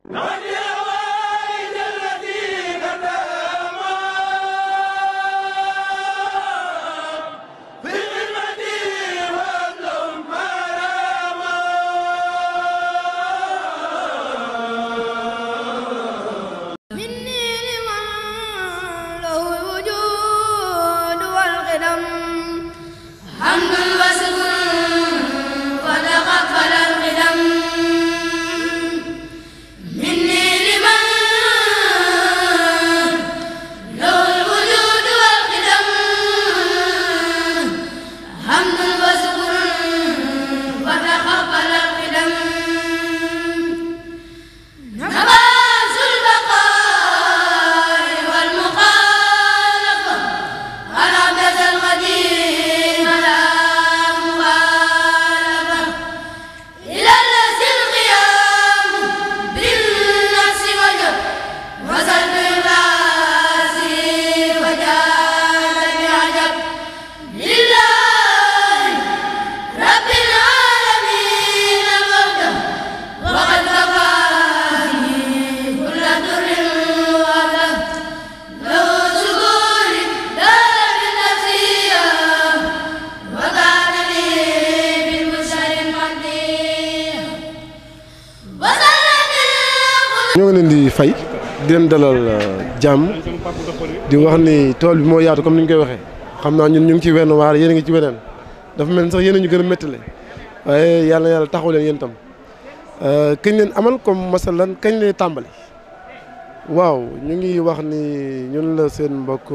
ñoo ngi leen di fay di leen dalal jàmm di wax ni tool bi moo yaatu comme ni ñu koy waxee xam naa ñun ñu ngi ci wenn waar yéen a ngi ci weneen dafa mel ni sax yéen a ñu gën a méttale waaye yàlla na yàlla taxaw leen yéen tam kañ leen amal comme masalan kañ leen tàmbali waaw ñu ngi wax ni ñun la seen mbokk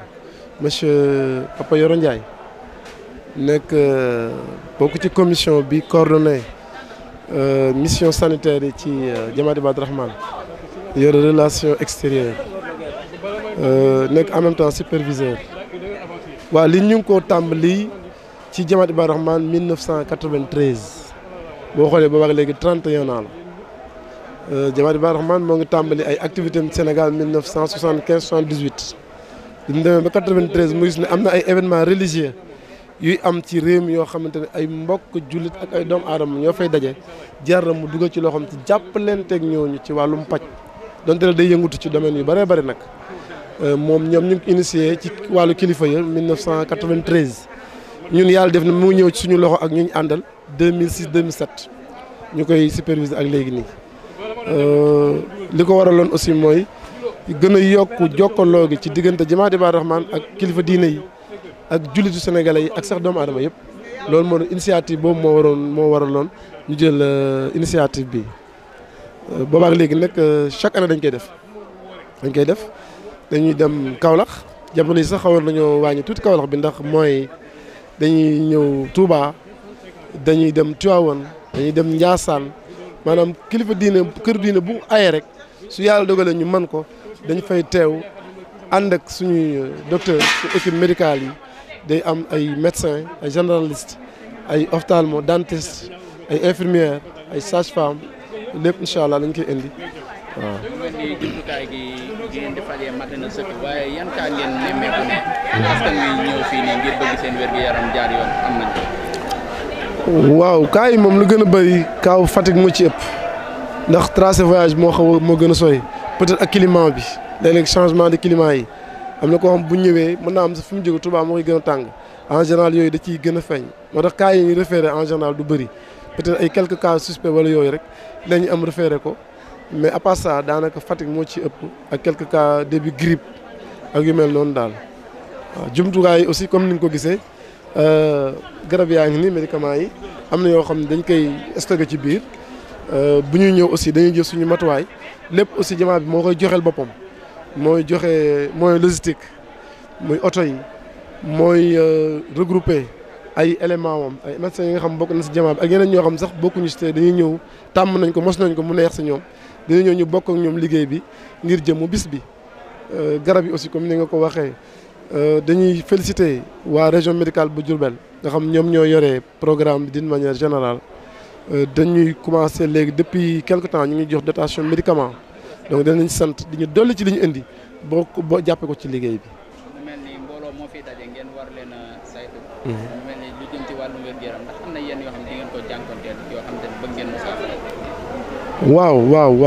monsieur Papa Yoro Ndiaye nekk bokk ci commission bi coordonné mission sanitaire yi ci Jamaat Ibaadu Rahman yore relation extérieure nekk en même temps superviseur waaw li ñu ngi ko tàmbali ci Jamaat Ibaadu Rahman 1993 boo xoolee ba wax léegi 31 ans la Jamaat Ibaadu Rahman moo ngi tàmbali ay activités am Sénégal 1975 78 bi mu demee ba 93 mu gis ne am na ay événements religieux yuy am ci réew mi yoo xamante ne ay mbokk jullit ak ay doomu aadama ñoo fay daje jar na mu dugal ci loo xam ci jàppalanteeg ñooñu ci wàllum paj donte ne day yëngutu ci domaine yu bëree bëri nag moom ñoom ñu ngi initié ci wàllu kilifa ya 1993 ñun yàlla def na mu ñëw ci suñu loxo ak ñu ñu àndal 2006 2007 ñu koy superviser ak léegi nii li ko waraloon aussi mooy gën a yokk jokkaloo gi ci diggante Jamaat Ibaadu Rahman ak kilifa diine yi. ak jullitu sénégalais yi ak sax doomu aadama yëpp loolu moo initiative boobu moo waroon moo waraloon ñu jël initiative bi boobaak léegi nag chaque année dañ koy def dañ koy def dañuy dem Kaolack jamono yi sax xawoon nañoo wàññi tuuti Kaolack bi ndax mooy dañuy ñëw Touba dañuy dem Tivaouane dañuy dem Ndiassane maanaam kilifa diine kër diine bu aye rek su yàlla dogalee ñu mën ko dañ fay teew ànd ak suñuy docteur su équipe médicale yi day am ay médecins ay généralistes ay ophtalmo dentiste ay infirmières ay sages-femmes lépp incha allah lañ koy indi waaw. mu mel ni jumtukaay gi gi ngeen di fajee mat na sëkk waaye yan kaa ngeen nemmeeku ne askan wi ñëw fii nii ngir bëgg seen wér-gu-yaram jaar yoon am nañ ko. waaw kaa yi moom lu gën a bëri kaaw Fatick moo ci ëpp ndax tracé voyage moo xaw a moo gën a sori peut-être ak climat bi léeg-léeg changement de climat yi am na koo xam bu ñëwee mën naa am sax fi mu jóge Touba moo koy gën a tàng en général yooyu da ciy gën a feeñ moo tax cas yi ñu référé en général du bëri peut-être ay quelques cas suspects wala yooyu rek la ñu am référé ko mais à part ça daanaka Fatick moo ci ëpp ak quelques cas début grippe ak yu mel noonu daal waaw jumtukaay yi aussi comme ni nga ko gisee garab yaa ngi ni médicaments yi am na yoo xam ne dañ koy stocké ci biir bu ñuy ñëw aussi dañuy jël suñu matuwaay lépp aussi jamaa bi moo koy joxeel boppam mooy joxe mooy logistique muy oto yi mooy regroupé ay éléments moom ay médecins yi nga xam bokk na si jamaa bi ak yeneen ñoo xam sax bokkuñu si te dañuy ñëw tàmm nañ ko mos nañ ko mu neex si ñoom dañuy ñëw ñu bokk ak ñoom liggéey bi ngir jëmu bis bi garab yi aussi comme ni nga ko waxee dañuy féliciter waa région médicale bu Diourbel nga xam ñoom ñoo yore programme bi d'une manière générale dañuy commencer léegi depuis quelque temps ñu ngi jox dotation médicament donc danañ sant di ñu dolli ci li ñu indi boo boo jàppee ko ci liggéey bi. mu mel ni mbooloo moo fiy daje ngeen war leen a saytu. mu mel ni lu jëm ci wàllu wér-gu-yaram ndax am na yenn yoo xam ne di ngeen ko jànkonteel yoo xam ne bëgg ngeen mu saafara. waaw waaw waaw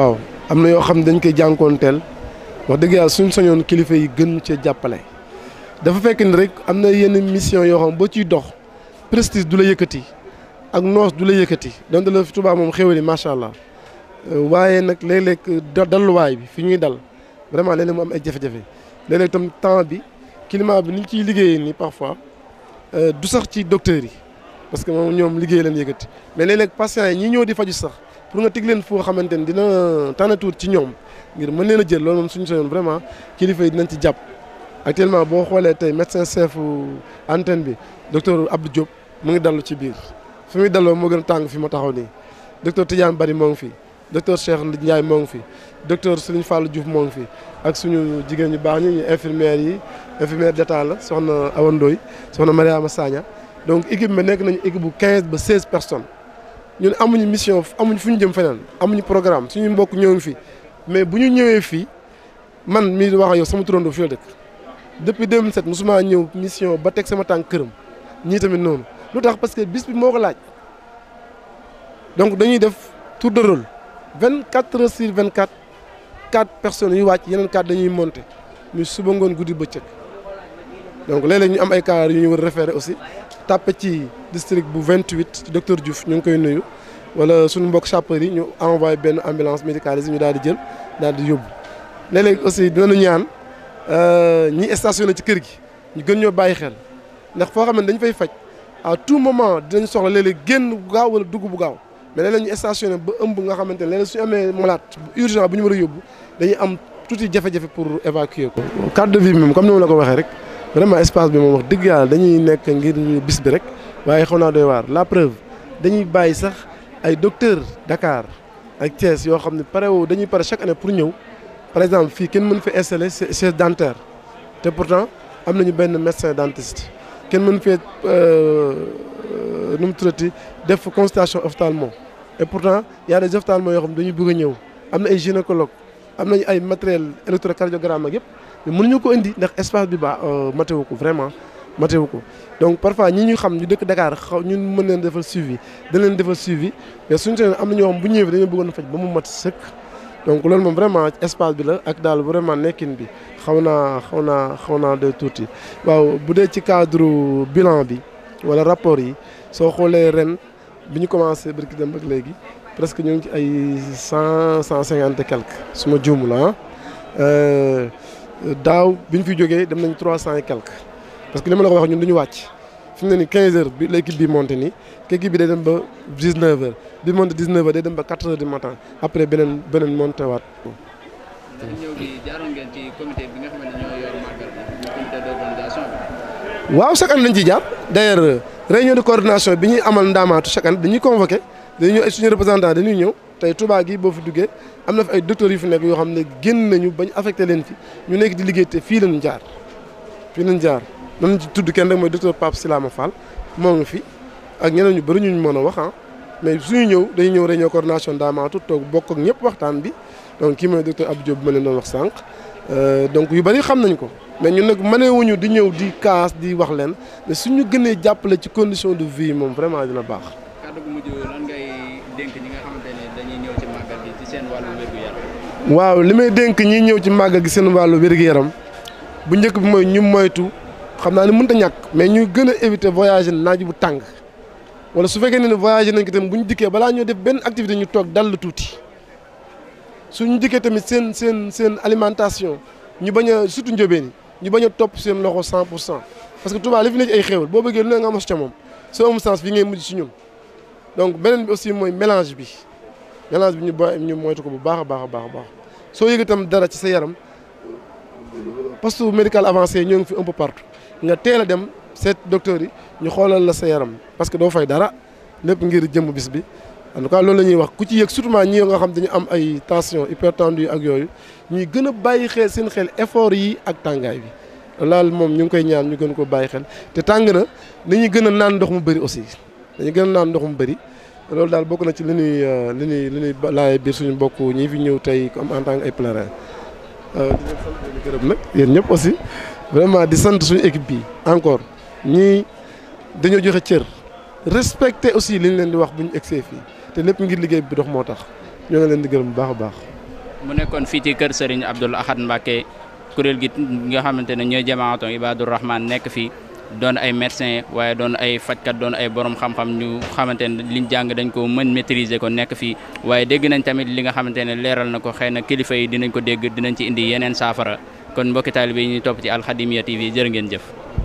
am na yoo xam ne dañ koy jànkoonteel wax dëgg yàlla suñ sañoon kilifa yi gën cee jàppale dafa fekk ni rek am na yenn mission yoo xam boo ciy dox prestige du la yëkkati ak noos du la yëkkati donte la fi Tuubaa moom xéwali macha allah waaye nag léeg-léeg dalluwaay bi fi ñuy dal vraiment léeg-léeg mu am ay jafe-jafe léeg-léeg tam temps bi climat bi ni ñu ciy liggéeyee nii parfois du sax ci docteurs yi parce que moom ñoom liggéey leen yëkkati mais léeg-léeg patients yi ñi ñëw di faju sax pour nga teg leen foo xamante ni dina tànn tuut ci ñoom ngir mën leen a jël loolu moom suñu soñoon vraiment kilifa yi dinañ ci jàpp actuellement boo xoolee tey médecin chef antenne bi docteur Abdou Diop mu ngi dallu ci biir fi muy dalloo moo gën a tàng fi ma taxaw nii docteur Tidiane Bari moo ngi fi docteur Cheikh Ndiaye moo ngi fi docteur Serigne Fallou Diouf moo ngi fi ak suñu jigéen ñu baax ñi ñu infirmières yi infirmière d'état la soxna Awa Ndoye soxna Mariama Sagna donc équipe bi nekk nañu équipe bu 15 ba 16 personnes ñun amuñu mission amuñu fu ñu jëm feneen amuñu programme suñu mbokk ñëw ngi fi mais bu ñu ñëwee fii man mii di wax ak yow sama turandoo fi la dëkk depuis 2007 mosuma ñëw mission ba teg sama tànk këram ñii tamit noonu lu tax parce que bis bi moo ko laaj donc dañuy def tour de rôle 24 heures sur 24 quatre personnes yu wàcc yeneen quatre dañuy monter muy suba ngoon guddi bëccëg donc léeg-léeg ñu am ay cas yu ñu war a référé aussi tàppe ci district bu 28 ci docteur Diouf ñu ngi koy nuyu wala suñu mbokk sapeur yi ñu envoyé benn ambulance médicalisée ñu daal di jël daal di yóbbu léeg-léeg aussi dinañu ñaan ñi stationné ci kër gi ñu gën ñoo bàyyi xel ndax foo xam ne dañu fay faj à tout moment dinañ soxla léeg-léeg génn bu gaaw wala dugg bu gaaw mais léeg-léeg ñu stationné ba ëmb nga xamante ne léeg-léeg suñu amee malade bu urgent bu ñu war a yóbbu dañuy am tuuti jafe-jafe pour évacuer ko. cadre de vie bi moom comme ni ma la ko waxee rek vraiment espace bi moom wax dëgg yàlla dañuy nekk ngir bis bi rek waaye xaw naa doy waar la preuve dañuy bàyyi sax ay docteur Dakar ak Thiès yoo xam ne pare woo dañuy pare chaque année pour ñëw par exemple fii kenn mën fi installer chaise dentaire te pourtant am nañu benn médecin dentiste kenn mën fee nu mu tuddati def consultation ophtalmo et pourtant y a des ophtalmos yoo xam ne dañuy bëgg a ñëw am na ay gynécologue am nañu ay matériel électrocardiogramme ak yëpp mais mënuñu ko indi ndax espace bi ba matewu ko vraiment matewu ko donc parfois ñi ñu xam ñu dëkk Dakar xaw ñun mën leen defal suivi dañ leen defal suivi mais suñu seen am na ñoo xam bu ñëwee dañoo bëggoon faj ba mu mat sëkk donc loolu moom vraiment espace bi la ak daal vraiment nekkin bi xaw naa xaw naa xaw naa de tuuti waaw bu dee ci cadre bilan bi wala rapport yi soo xoolee ren bi ñu commencé barki dem ak léegi presque ñu ngi ci ay cent cent cinquante et quelque su ma juum la daaw bi ñu fi jógee dem nañ trois cent et quelque parce que li ma la ko wax ñun du ñu wàcc fi mu ne nii quinze heures bi l'équipe bi monté nii équipe bi day dem ba dix neuf heures bi monté dix neuf heures day dem ba quatre heures du matin après beneen beneen monté waat. ñëw gi jaaroon ngeen ci comité bi nga xam ne ñoo yor màggal bi comité d'organisation bi. waaw chaque année dañ ciy jaar d'ailleurs réunion de coordination bi ñuy amal ndaamaatu chaque année dañuy convoqué dañuy ñëw ay suñu représentant dañuy ñëw tey Touba gi boo fi duggee am na fi ay docteurs yu fi nekk yoo xam ne génn nañu bañ affecté leen fi ñu nekk di liggéey te fii lañu jaar fii lañu jaar nañ ci tudd kenn rek mooy docteur Pape Silama Fall moo ngi fi ak ñeneen ñu bëri ñu mën a wax ah mais suñu ñëw dañuy ñëw réunion coordination ndaamaatu toog bokk ak ñëpp waxtaan bi donc kii mooy docteur Abdou Diop bi ma leen doon wax sànq donc yu bëri xam nañ ko mais ñun nag mënewuñu di ñëw di kaas di wax leen mais suñu gënee jàppale ci condition de vie moom vraiment dina baax. kàddu gu mujj lan ngay dénk ñi nga xamante ne dañuy ñëw ci màggal gi ci seen wàllu wér-gu-yaram. waaw li may dénk ñi ñëw ci màggal gi seen wàllu wér-gu-yaram bu njëkk bi mooy ñu moytu xam naa ne mënut a ñàkk mais ñu gën a éviter voyager naaj bu tàng wala su fekkee ne voyager nañ ko tamit bu ñu dikkee balaa ñoo def benn activité ñu toog dal tuuti suñu dikkee tamit seen seen seen alimentation ñu bañ a surtout njóobeen yi ñu bañ a topp seen loxo 100 pour cent parce que Touba li fi nekk ay xéewal boo bëggee lu ne nga mos ca moom soo amul sens fi ngay mujj ci ñun donc beneen bi aussi mooy mélange bi mélange bi ñu boy ñu moytu ko bu baax a baax a baax a baax soo yëg itam dara ci sa yaram poste médical avancé ñoo ngi fi un peu partout nga teel a dem seet docteur yi ñu xoolal la sa yaram parce que doo fay dara lépp ngir jëm bis bi en tout cas loolu la ñuy wax ku ci yëg surtout ñi nga xam dañu am ay tension hypertendu ak yooyu ñuy gën a bàyyi xel seen xel effort yi ak tàngaay bi laal moom ñu ngi koy ñaan ñu gën ko bàyyi xel te tàng na ni ñuy gën a naan ndox mu bëri aussi dañuy gën a naan ndox mu bëri loolu daal bokk na ci li ñuy li ñuy li ñuy laay biir suñu mbokk ñi fi ñëw tey comme en tant que ay pèlerin di leen sant leen gërëm nag yéen ñëpp aussi vraiment di sant suñu équipe bi encore ñii dañoo joxe cër respecter aussi li ñu leen di wax bu ñu egsee fii te lépp ngir liggéey bi dox moo tax ñoo ngi leen di gërëm bu baax a baax. mu nekkoon fii ci kër Serigne Abdoul Ahad Mbacké kuréel gi nga xamante ne ñooy jamaatu Ibadur Rahman nekk fii doon ay médecin waaye doon ay fajkat doon ay borom xam-xam ñu xamante ne liñ jàng dañ ko mën maîtriser ko nekk fii waaye dégg nañ tamit li nga xamante ne leeral na ko xëy na kilifa yi dinañ ko dégg dinañ ci indi yeneen saafara kon mbokki taalibe yi ñuy topp ci Al Khadimiyyah TV jërë ngeen jëf